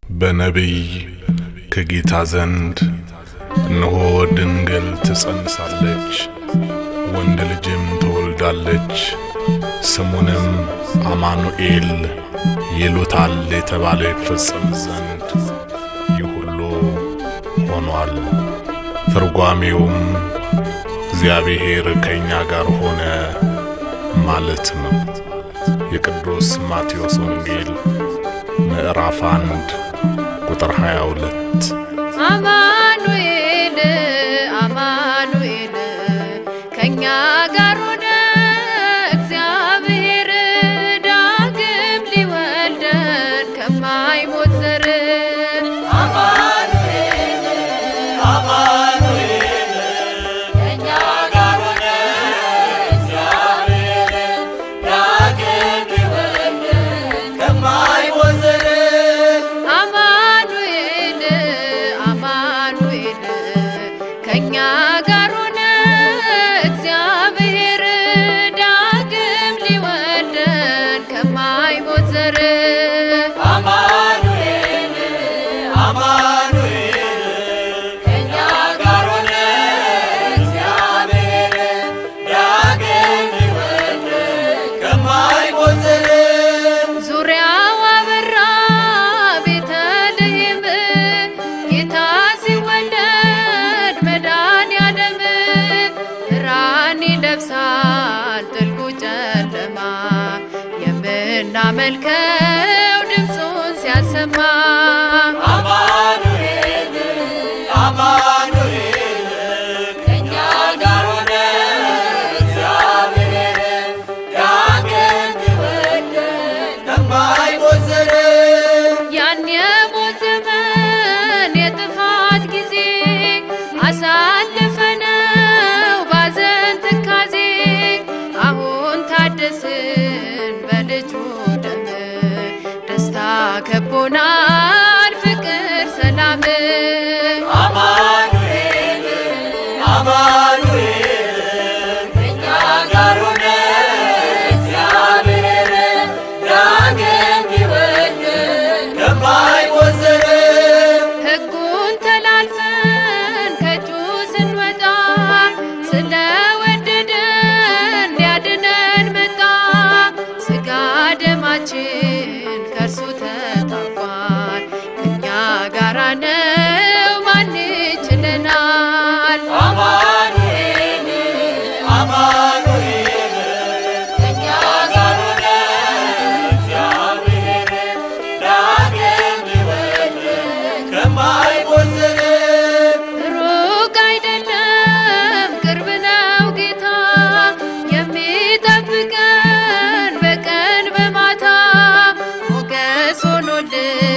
በነቢይ ከጌታ ዘንድ እነሆ ድንግል ትጸንሳለች፣ ወንድ ልጅም ትወልዳለች፣ ስሙንም አማኑኤል ይሉታል የተባለ ይፈጸም ዘንድ ይህ ሁሉ ሆኗል። ትርጓሜውም እግዚአብሔር ከእኛ ጋር ሆነ ማለት ነው። የቅዱስ ማቴዎስ ወንጌል ምዕራፍ አንድ ቁጥር 22 አማኑኤል አማኑኤል ከኛ ጋር ሆነ እግዚአብሔር ዳግም ሊወልደን ከማይሞት ዘር አማኑኤል አማኑኤል ከኛ ጋር ሆነ እግዚአብሔር ዳግም ሊወልደን ከማይሞት ዘር ዙሪያው አበራ ቤተልሔም ጌታ ሲወለድ መድኃኔዓለም ብርሃን ይለብሳል ጥልቁ ጨለማ የምናመልከው ድምፁን ሲያሰማ ያን የሞት ዘመን የጥፋት ጊዜ አሳልፈነው ባዘን ትካዜ አሁን ታደስን በልጁ ደም ደስታ ከቦናል ፍቅር ሰላም ሕጉን ተላልፈን ከእጁ ስንወጣ ስለወደደን ሊያድነን መጣ። ስጋ ደማችን ከእርሱ ተጣቧል። ከእኛ ጋራ ነው ማን ይችለናል? ሩቅ አይደለም ቅርብ ነው ጌታ የሚጠብቀን በቀን በማታ ሞገስ ሆኖልን